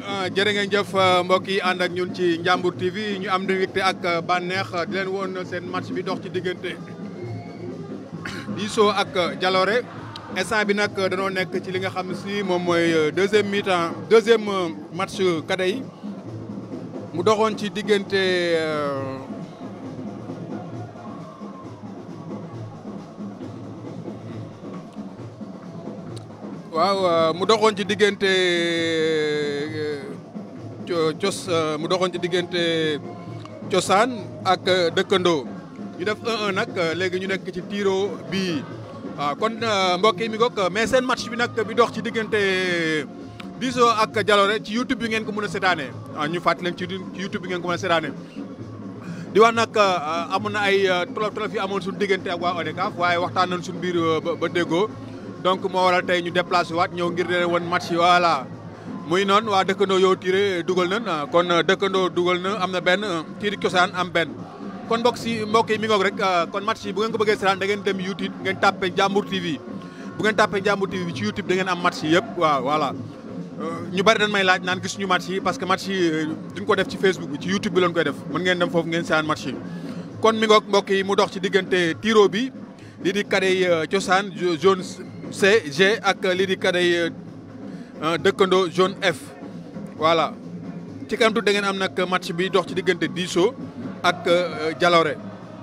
jërë ngeen jëf mbokk yi ànd ak ñun ci Njàmbur TV ñu am mbégte ak bànneex di leen woon seen match bi dox ci diggante Diso ak Jalooré instant bi nag danoo nekk ci li nga xam ne si moom mooy deuxième mi-temps deuxième match cadet yi mu doxoon ci diggante waaw mu doxoon ci diggante cos mu doxoon ci diggante cosaan ak dëkkandoo ñu def 1-1 nag léegi ñu nekk ci tiro bii waaw kon mbokk yi mi ngoog mais seen match bi nag bi dox ci diggante Diso ak Jalooré ci YouTube bi ngeen ko mën a seetaanee waaw ñu fàttali leen ci YouTube bi ngeen ko mën a seetaanee di wax nag amoon na ay tolof tolof yi amoon suñu diggante ak waa ODCAV waaye waxtaan nañ suñu biir ba déggoo donc moo waral tey ñu déplacé waat ñëw ngir leen woon match yi voilà muy noonu waa dëkkandoo yow tiré dugal nañ kon dëkkandoo dugal na am na benn tiiri cosaan am benn kon mbokk si mbokk yi mi ngoog rek kon match yi bu ngeen ko bëggee seetaan da ngeen dem YouTube ngeen tàppe Njàmbur TV bu ngeen tàppe Njàmbur TV ci YouTube da ngeen am match yi yëpp waaw voilà ñu bari dañ may laaj naan gis ñu match yi parce que match yi duñ ko def ci Facebook bi ci YouTube bi lañ koy def mën ngeen dem foofu ngeen seetaan match yi kon mi ngoog mbokk yi mu dox ci diggante tiro bi lii di kadey cosaan zone C G ak lii di kadey dëkkandoo zone F voilà ci kanam tuuti da ngeen am nag match bi dox ci diggante Diso ak Jalooré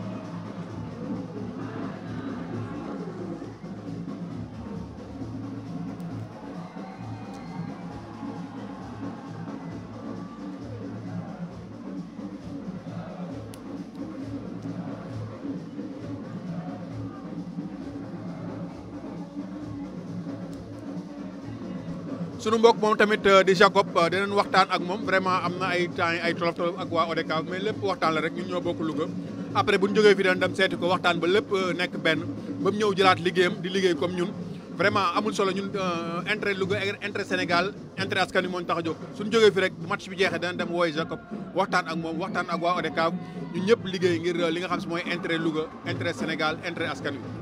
sunu mbokk moom tamit di Jacob dinañ waxtaan ak moom vraiment am na ay temps ay tolof tolof ak waa ODCAV mais lépp waxtaan la rek ñun ñoo bokk Louga après bu ñu jógee fii dañ dem seeti ko waxtaan ba lépp nekk benn ba mu ñëw jëlaat liggéeyam di liggéey comme ñun vraiment amul solo ñun intérêt Louga intérêt Sénégal intérêt askan wi moo ñu tax a jóg suñu jógee fii rek bu match bi jeexee dana dem wooy Jacob waxtaan ak moom waxtaan ak waa ODCAV ñun ñëpp liggéey ngir li nga xam si mooy intérêt Louga intérêt Sénégal intérêt askan wi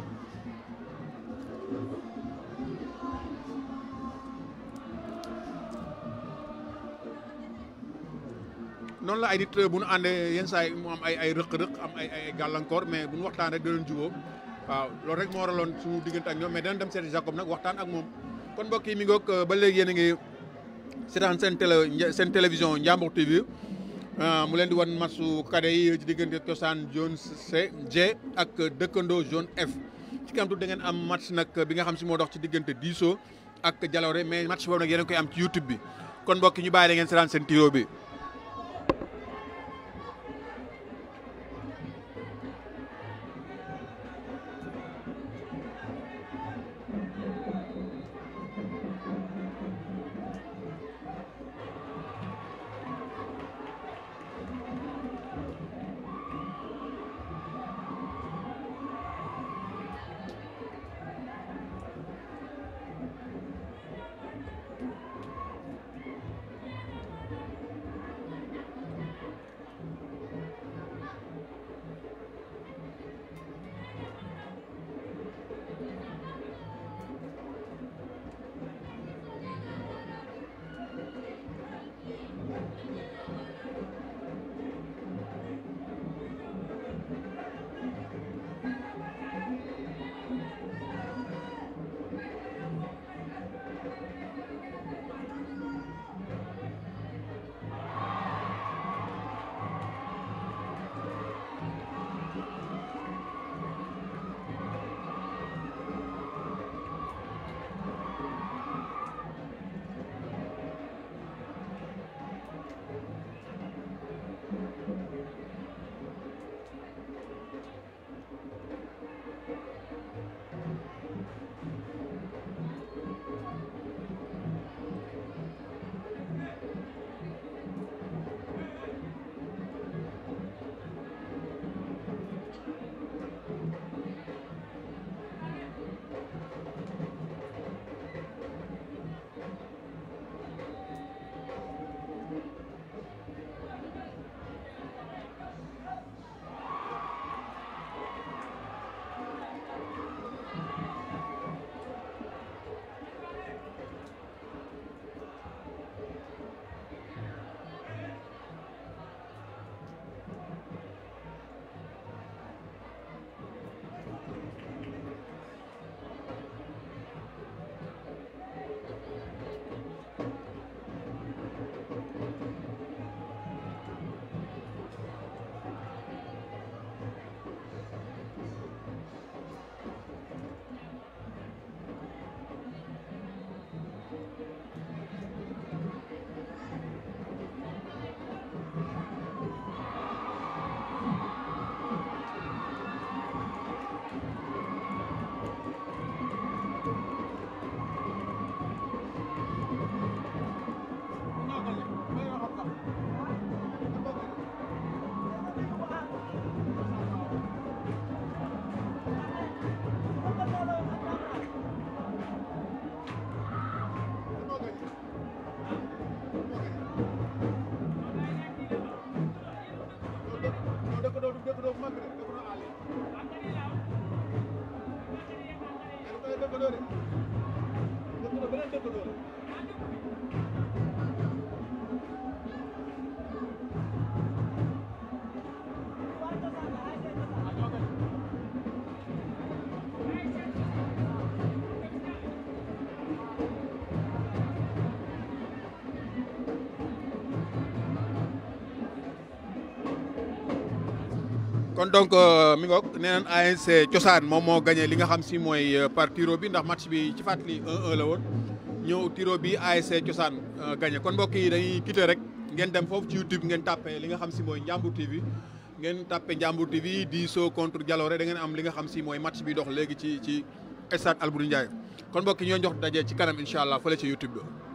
noonu la ay nit bu ñu àndee yenn saa yi mu am ay ay rëq-rëq am ay ay gàllankoor mais bu ñu waxtaan rek danañ jubóo waaw loolu rek moo waraloon suñu diggante ak ñoom mais danañ dem seeti Jacob nag waxtaan ak moom. kon mbokk yi mi ngoog ba léegi yéen a ngi seetaan seen télé seen télévision Njàmbur TV mu leen di wan matchu cadet yi ci diggante cosaan zone C G ak dëkkandoo zone F. ci kanam tuuti da ngeen am match nag bi nga xam si moo dox ci diggante Diso ak Jalooré mais match boobu nag yéen a koy am ci YouTube bi kon mbokk yi ñu bàyyi da ngeen seetaan seen tiro bi. dëkkandoo de dëkkandoo beneen dëkkandoo la. kon donc mi ngoog nee naan ANC cosaan moom moo gagné li nga xam si mooy par tiro bi ndax match bi ci fàttali 1-1 la woon ñëw tiro bi ANC cosaan gagné kon mbokk yi dañuy quitté rek ngeen dem foofu ci YouTube ngeen tàppe li nga xam si mooy Njàmbur TV ngeen tàppe Njàmbur TV diisoo contre Jalooré da ngeen am li nga xam si mooy match bi dox léegi ci ci stade Albouri Ndiaye kon mbokk yi ñoo jox daje ci kanam incha allah fële ci YouTube ba.